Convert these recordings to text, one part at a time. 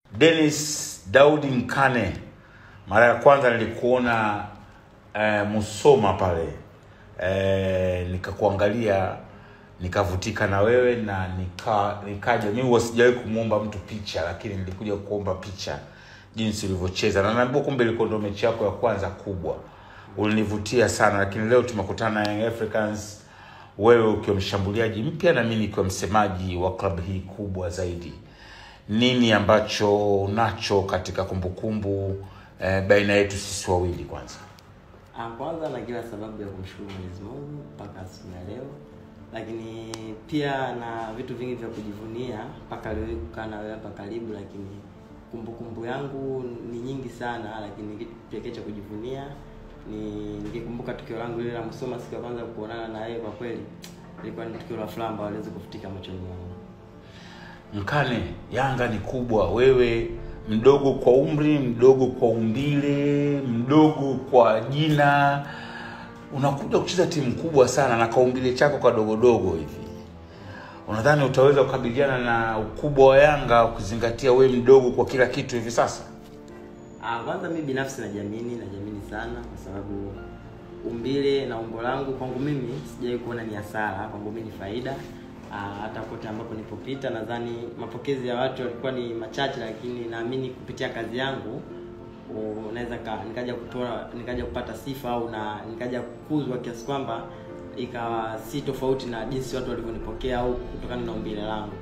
Dennis Daudi Mkane, mara ya kwanza nilikuona eh, Musoma pale eh, nikakuangalia nikavutika na wewe na nika nikaja mimi huwa sijawahi kumwomba mtu picha lakini nilikuja kuomba picha jinsi ulivyocheza na naambia kumbe ilikuwa ndio mechi yako ya kwanza kubwa ulinivutia sana lakini leo tumekutana na Young Africans wewe ukiwa mshambuliaji mpya na mimi nikiwa msemaji wa klabu hii kubwa zaidi nini ambacho unacho katika kumbukumbu eh, baina yetu sisi wawili kwanza Ah, kwanza na kila sababu ya kumshukuru Mwenyezi Mungu mpaka siku ya leo, lakini pia na vitu vingi vya kujivunia mpaka leo hii kukaa na wewe hapa karibu, lakini kumbukumbu yangu ni nyingi sana, lakini kitu pekee cha kujivunia ni nikikumbuka tukio langu lile la Musoma siku ya kwanza kuonana na wewe, kwa kweli ilikuwa ni tukio la furaha ambalo haliwezi kufutika machoni mwangu. Mkane, Yanga ni kubwa, wewe mdogo kwa umri, mdogo kwa umbile, mdogo kwa jina, unakuja kucheza timu kubwa sana na kaumbile chako kadogodogo hivi, unadhani utaweza kukabiliana na ukubwa wa Yanga ukizingatia we mdogo kwa kila kitu hivi sasa? Ah, kwanza mimi binafsi najiamini, najiamini sana kwa sababu umbile na umbo langu kwangu mimi sijawahi kuona ni hasara, kwangu mimi ni faida. Ah, hata kote ambapo nilipopita nadhani mapokezi ya watu yalikuwa ni machache, lakini naamini kupitia kazi yangu unaweza ka- nikaja kutoa nikaja kupata sifa au na nikaja kukuzwa kiasi kwamba ikawa si tofauti na jinsi watu walivyonipokea au kutokana na umbile langu.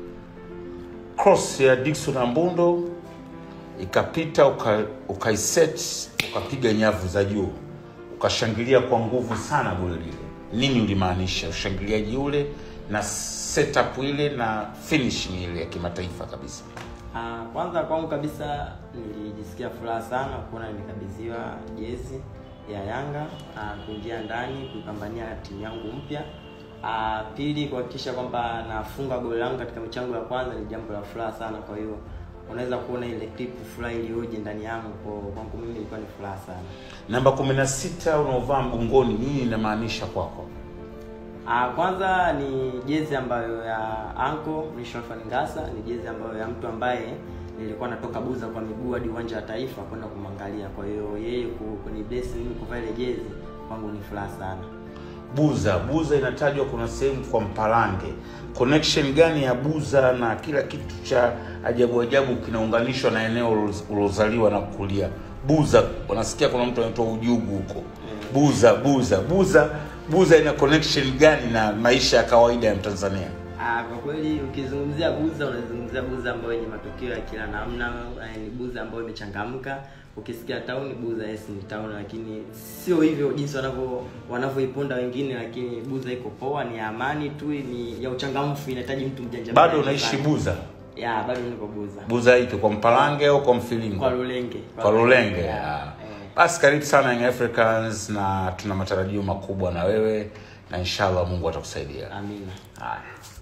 cross ya Dickson Ambundo ikapita uka, ukaiset ukapiga nyavu za juu ukashangilia kwa nguvu sana goli lile. Nini ulimaanisha ushangiliaji ule na setup ile na finishing ile ya kimataifa kabisa? Ah, kwanza kwangu kabisa nilijisikia furaha sana kuona nimekabidhiwa jezi ya Yanga, ah, kuingia ndani kuipambania timu yangu mpya. Ah, pili kuhakikisha kwamba nafunga goli langu katika michango ya kwanza ni jambo la furaha sana. Kwa hiyo unaweza kuona ile clip furaha iliyoje ndani yangu, kwa kwangu mimi ilikuwa ni furaha sana. Namba 16 unaovaa mgongoni, nini inamaanisha kwako? Ah, kwanza ni jezi ambayo ya Anko Rishon Ngasa, ni jezi ambayo ya mtu ambaye nilikuwa natoka Buza kwa miguu hadi uwanja wa Taifa kwenda kumwangalia. Kwa hiyo yeye ku- kunibless mimi kuvaa ile jezi kwangu ni furaha sana. Buza, Buza inatajwa kuna sehemu kwa Mpalange. Connection gani ya Buza na kila kitu cha ajabu ajabu kinaunganishwa na eneo ulo- ulozaliwa na kukulia? Buza, unasikia kuna mtu anaitwa Ujugu huko. Buza, Buza, Buza, Buza ina connection gani na maisha ya kawaida ya Mtanzania? Ah, kwa kweli ukizungumzia Buza unazungumzia Buza ambayo yenye matukio ya kila namna, eh, ni Buza ambayo imechangamka. Ukisikia town Buza yes ni town, lakini sio hivyo jinsi wanavyo wanavyoiponda wengine, lakini Buza iko poa, ni ya amani tu, ni ya uchangamfu, inahitaji mtu mjanja. Bado mjanja unaishi sana. Buza? Ya, bado niko Buza. Buza ipi, kwa Mpalange au kwa Mfilingo? Kwa Lulenge. kwa Lulenge. Ya, ah. eh. Basi karibu sana Young Africans, na tuna matarajio makubwa na wewe, na inshallah Mungu atakusaidia. Amina. Haya.